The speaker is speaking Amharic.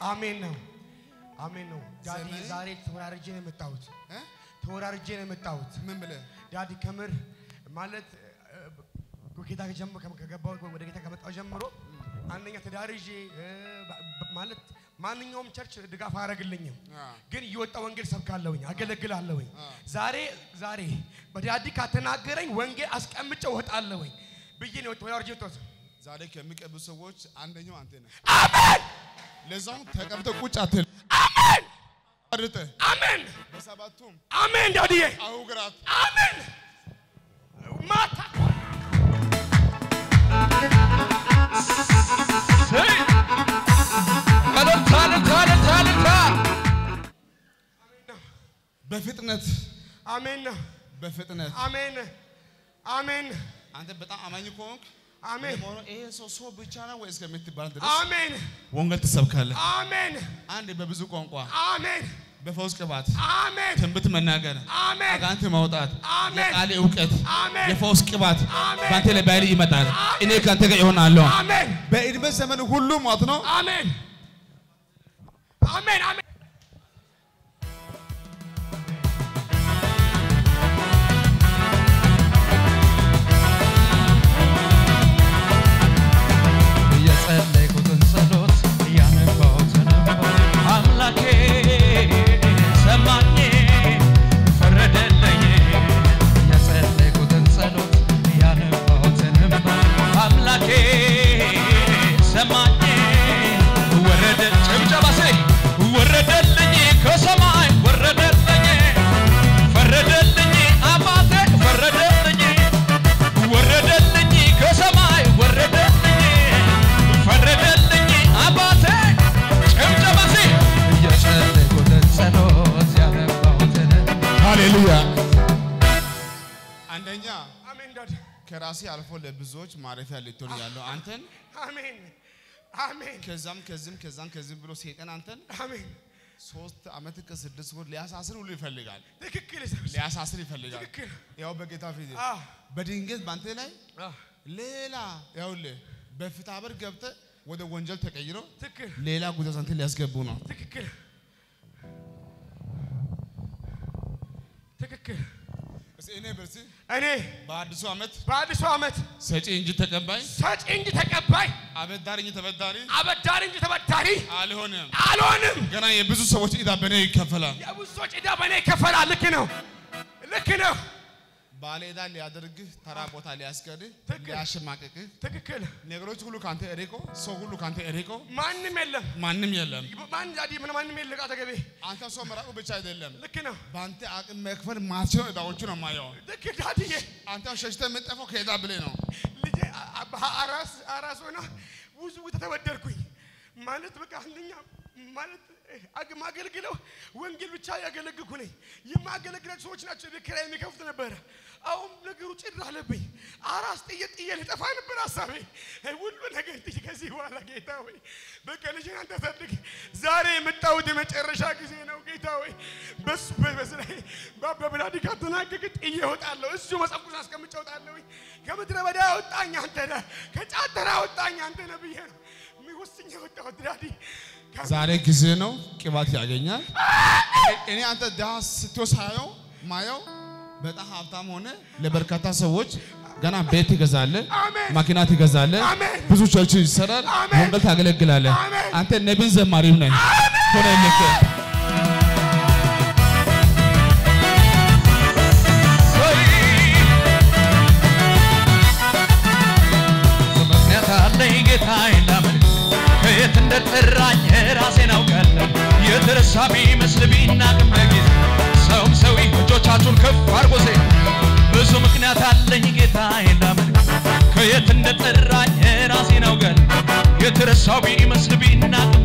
አሜን ነው አሜን ነው። ዳዲ ዘመን- ዛሬ ተወራርጄ ነው የመጣሁት። እ? ተወራርጄ ነው የመጣሁት። ምን ብለህ ዳዲ ከምር ማለት እ፣ ጌታ ከጀመ- ከገባሁ ወደ ጌታ ከመጣሁ ጀምሮ አንደኛ ተዳርዤ እ፣ ባ- ባ- ማለት ማንኛውም ቸርች ድጋፍ አያደርግልኝም፣ አ። ግን እየወጣ ወንጌል ሰብካለሁኝ፣ አገለግላለሁኝ። አ። ዛሬ ዛሬ በዳዲ ካተናገረኝ ወንጌል አስቀምጬ እወጣለሁኝ ብዬ ነው ተወራርጄ የወጣሁት። ዛሬ ከሚቀቡ ሰዎች አንደኛው አንተ ነህ። አሜን ለዛውም ተቀብተህ ቁጭ አትል። አሜን አርጠህ አሜን በሰባቱም አሜን ዳዲዬ አህጉራት አሜን ማታ እልልታ እልልታ እልልታ እልልታ በፍጥነት አሜን ነው በፍጥነት አሜን አሜን አንተ በጣም አማኝ ከሆንክ አሜን ለመሆኑ ይሄ ሰው ሰው ብቻ ነው ወይ እስከምትባል ድረስ አሜን ወንጌል ትሰብካለህ። አሜን አንድ በብዙ ቋንቋ አሜን በፈውስ ቅባት አሜን ትንቢት መናገር አሜን አጋንንት ማውጣት አሜን። የቃል እውቀት አሜን። የፈውስ ቅባት አሜን። በአንተ ላይ በኃይል ይመጣል። እኔ ከአንተ ጋር ይሆናለሁ። አሜን በዕድሜ ዘመን ሁሉ ማለት ነው አሜን አሜን አሜን የጸለይኩትን ጸሎት ያነባሁትን እንባ አምላኬ ሰማኝ ፈረደልኝ። የጸለይኩትን ጸሎት ያነባሁትን እንባ አምላኬ ሰማኝ ወረደ ጭብጨባ ሴ ወረደልኝ ከሰማይ ወረደልኝ ፈረደልኝ አባቴ ፈረደልኝ ወረደልኝ ከሰማይ ወረደልኝ ፈረደልኝ አባቴ ጭብጨባ ሲ የጸለይኩትን ጸሎት ያነባሁትን ሃሌሉያ። አንደኛ አሜን ዳድ ከራሴ አልፎ ለብዙዎች ማረፊያ ልትሆን ያለው አንተን አሜን አሜን ከዛም ከዚህም ከዛም ከዚህም ብሎ ሰይጣን አንተን አሜን ሶስት ዓመት ከስድስት ወር ሊያሳስር ሁሉ ይፈልጋል። ትክክል ሊያሳስር ይፈልጋል። ትክክል ያው በጌታ ፊት አዎ በድንገት በአንተ ላይ አዎ ሌላ ያውልህ በፍትሐ ብሔር ገብተህ ወደ ወንጀል ተቀይሮ ትክክል ሌላ ጉዳት አንተ ሊያስገቡ ነው። ትክክል ትክክል እስኪ እኔ በርሲ እኔ በአዲሱ ዓመት በአዲሱ ዓመት ሰጪ እንጂ ተቀባይ፣ ሰጪ እንጂ ተቀባይ አበዳሪ እንጂ ተበዳሪ አበዳሪ እንጂ ተበዳሪ አልሆንም። አልሆንም። ገና የብዙ ሰዎች ዕዳ በእኔ ይከፈላል። የብዙ ሰዎች ዕዳ በእኔ ይከፈላል። ልክ ነው፣ ልክ ነው። ባለ ዕዳ ሊያደርግህ ተራ ቦታ ሊያስቀርህ ትክክል። ሊያሸማቅቅህ ትክክል። ነገሮች ሁሉ ካንተ እርቆ ሰው ሁሉ ካንተ እርቆ ማንም የለም። ማንም የለም። ማን ዳዲ ምን ማንም የለም። አጠገቤ አንተ ሰው መራቁ ብቻ አይደለም፣ ልክ ነው። በአንተ አቅም መክፈል ማትችለው ዕዳዎቹ ነው የማየው። ልክ ዳዲዬ አንተ ሸሽተህ የምትጠፋው ከዕዳ ብለህ ነው። ልጄ አ- አ- አራስ አራስ ሆና ብዙ ቦታ ተበደርኩኝ ማለት በቃ አንደኛ ማለት አግ- ማገልግለው ወንጌል ብቻ ያገለግልኩ ነኝ። የማገለግላቸው ሰዎች ናቸው ቤት ኪራይ የሚከፍቱ ነበረ። አሁን ነገሩ ጭር አለብኝ። አራስ ጥዬ ጥዬ ልጠፋ ነበር ሀሳቤ። ሁሉ ነገር ጥዬ ከዚህ በኋላ ጌታ ሆይ በቃ ልጅን አንተ አሳድግ። ዛሬ የመጣሁት የመጨረሻ ጊዜ ነው ጌታ ሆይ በሱ በስራዬ በብላዲ ካተናገቅ ጥዬ እወጣለሁ። እሱ መጽሐፍ ቅዱስ አስቀምጬ እወጣለሁ። ከምድረ በዳ ያወጣኝ አንተ ነህ፣ ከጫት ተራ ያወጣኝ አንተ ነህ ብዬ ነው ወስኜ የወጣሁት ዳዲ ዛሬ ጊዜ ነው፣ ቅባት ያገኛል። እኔ አንተ ድሃ ስትወስ ሳየው ማየው በጣም ሀብታም ሆነ ለበርካታ ሰዎች ገና ቤት ትገዛለህ፣ አሜን። መኪና ትገዛለህ፣ አሜን። ብዙ ቸርች ይሰራል፣ አሜን። ወንጌል ታገለግላለህ። አሜን። አንተ ነቢን ዘማሪም ነህ ሆነልህ። ምክንያት አለኝ ጌታዬን ላመልክ ከየት እንደጠራኝ ራሴን አውቃለሁ። የተረሳ ቢመስል ቢናቅም በጊዜ ሰውም ሰው እጆቻችሁን ከፍ አድርጎ ሴ ብዙ ምክንያት አለኝ ጌታዬን ላመልክ ከየት እንደጠራኝ ራሴን አውቃለሁ። የተረሳው ቢመስል ቢናቅም